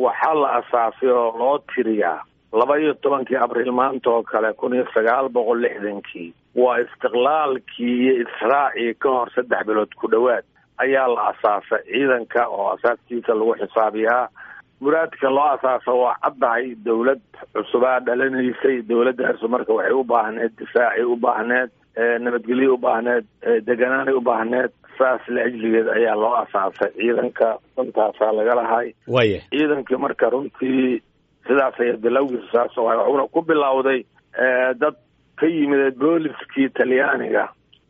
waxaa la asaasay oo loo tiriyaa laba iyo tobankii abriil maanta oo kale kun iyo sagaal boqol lixdankii waa istiqlaalkii iyo israacii ka hor saddex bilood ku dhowaad ayaa la asaasay ciidanka oo asaaskiisa lagu xisaabiyaa muraadka loo asaasa waa caddahay dawlad cusubaa dhalanaysay dawladdaasu marka waxay u baahneed difaacay u baahneed nabadgelyo u baahneed deganaanay u baahneed saas la ajligeed ayaa loo asaasay ciidanka runtaasaa laga lahay waya ciidankii marka runtii sidaas aya bilowgiisa saas oo wuxuuna ku bilowday dad ka yimid booliskii talyaaniga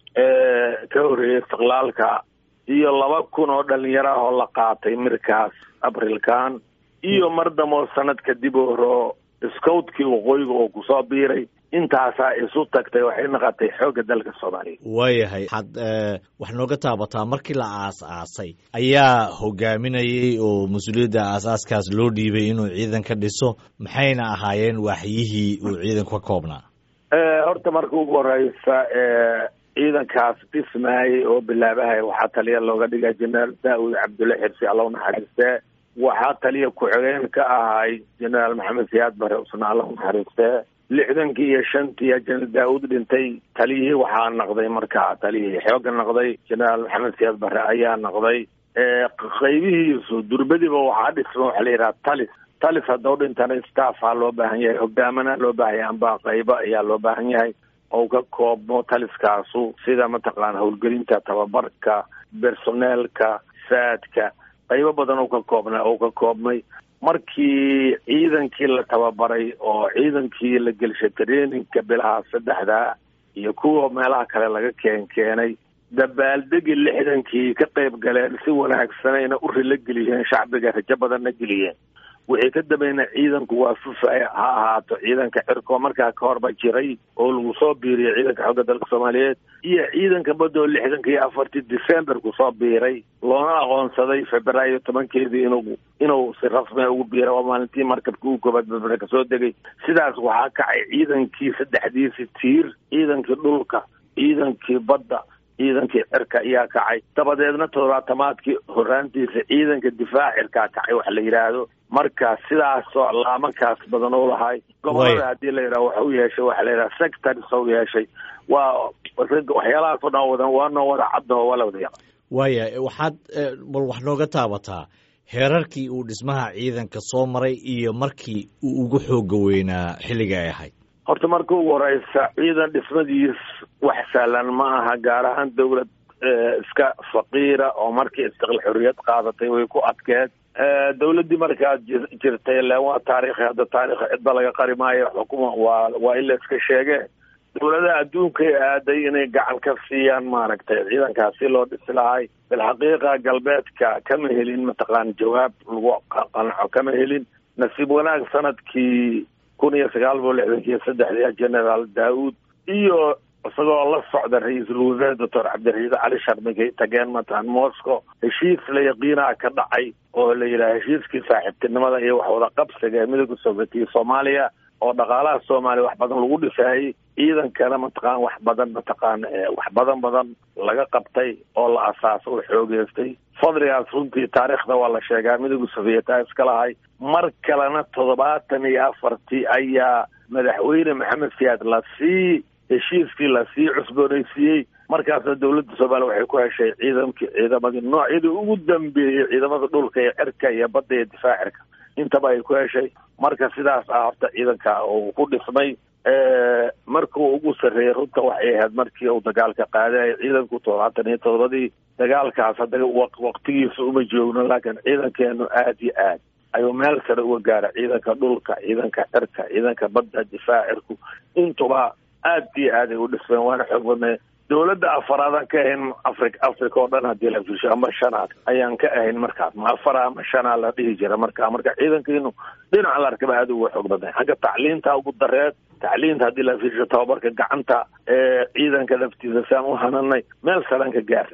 ee ka horreeyay istiqlaalka iyo laba kun oo dhalinyaro ah oo la qaatay mirkaas abrilkan iyo mar damoo sanad kadib oro scoutkii waqooyiga oo kusoo biiray intaasaa isu tagtay waxay naqatay xoogga dalka soomaaliya waayahay waxaad wax nooga taabataa markii la aas-aasay ayaa hogaaminayay oo mas-uuliyadda aas-aaskaas loo dhiibay inuu ciidan ka dhiso maxayna ahaayeen waaxyihii uu ciidanku ka koobnaa horta marka ugu horeysa ciidankaas dhismaayay oo bilaabahay waxaa taliya looga dhiga jenaraal daa-ud cabdulle xirsi alla unaxariistee waxaa taliya ku-xigeen ka ahay jenaraal maxamed siyaad bare usna alla unaxariistee lixdankii iyo shantii jenaraal daa-uud dhintay taliyihii waxaa naqday markaa taliyihii xooga naqday jenaraal maxamed siyaad bare ayaa naqday qaybihiisu durbadiba waxaa dhisma waxaa la yidhaha talis talis haddau dhintana staffaa loo baahan yahay hogaamana loo baahan yahay amba qaybo ayaa loo baahan yahay ou ka koobmo taliskaasu sida mataqaana howlgelinta tababarka bersoneelka saadka qaybo badan oo ka koobnaa oo ka koobmay markii ciidankii la tababaray oo ciidankii la gelshay traininka bilaha saddexdaa iyo kuwa meelaha kale laga keen keenay dabaaldegi lixdankii ka qayb galeen si wanaagsanayna u rilo geliyeen shacbiga rajo badanna geliyeen wixii ka dambeeyna ciidanku waa fufay ha ahaato ciidanka cirkoo markaa ka horba jiray oo lagu soo biiriyay ciidanka xooga dalka soomaaliyeed iyo ciidanka badoo lixdanka iyo afartii december kusoo biiray loona aqoonsaday februaayo tobankeedii inuu inuu si rasmia ugu biiray waa maalintii markabka ugu koobaad berbere kasoo degay sidaas waxaa kacay ciidankii saddexdiisi tiir ciidankii dhulka ciidankii badda ciidankii cirka ayaa kacay dabadeedna toddobaatamaadkii horaantiisa ciidanka difaac cirkaa kacay wax la yidhaahdo marka sidaasoo laamankaas badan u lahay gobolada haddii la yidhaha wax u yeeshay waxa la yidhaha sectors u yeeshay waa waxyaalahaasoo dhan wadan waa noo wada caddaho waa la wada yaqa waaya waxaad bal wax nooga taabataa heerarkii uu dhismaha ciidanka soo maray iyo markii uu ugu xooga weynaa xilliga ay ahayd horta marka ugu horeysa ciidan dhismadiis wax sahlan ma aha gaar ahaan dawlad iska faqiira oo markii istiqlaal xorriyad qaadatay way ku adkeed dawladdii markaa jirtay ilaan waa taarikhi hadda taarikha cidba laga qari maayo xukuma waa waa in la iska sheege dawladaha adduunkay aaday inay gacan ka siiyaan maaragtay ciidankaas si loo dhisi lahay bilxaqiiqa galbeedka kama helin mataqaan jawaab lagu qanco kama helin nasiib wanaag sanadkii kun iyo sagaal boqol lixdankii iyo saddexdii generaal daa-uud iyo isagoo la socda ra-iisul wasaare doctor cabdiraiis cali sharmigay tageen mataan moscow heshiis la yaqiinaa ka dhacay oo la yidhaha heshiiskii saaxiibtinimada iyo wax wada qabsiga ee midooda sovietiya soomaaliya oo dhaqaalaha soomaaliya wax badan lagu dhisayay ciidankana mataqaan wax badan mataqaan wax badan badan laga qabtay oo la asaaso oo xoogeystay fadligaas runtii taariikhda waa la sheegaa midooda sovieta iska lahay mar kalena toddobaatan iyo afartii ayaa madaxweyne maxamed siyaad lasii heshiiskii lasii cusboonaysiiyey markaasna dawladda soomaaliya waxay ku heshay ciidankii ciidamadii noocyadii ugu dambeeyey ciidamada dhulka iyo cirka iyo badda iyo difaac cirka intaba ay ku heshay marka sidaas ah horta ciidanka uu ku dhismay markuu ugu sarreeyey runta waxay ahayd markii uu dagaalka qaaday ciidanku toddobaatan iyo toddobadii dagaalkaas hadda waqtigiisa uma joogno laakiin ciidankeenu aada iyo aad ayuu meel sare uga gaara ciidanka dhulka ciidanka cirka ciidanka badda difaac cirku intuba aad iyo aad ay u dhismeen waana xoog badnay dawladda afaraadaan ka ahayn afri africa oo dhan haddii la fiirsho ama shanaad ayaan ka ahayn markaas ma afara ama shanaa la dhihi jira marka marka ciidankiinu dhinaca la arkaba aada uga xoog badnay xagga tacliinta ugu dareed tacliinta haddii la fiirsho tababarka gacanta ee ciidanka laftiisa saan u hananay meel salaan ka gaar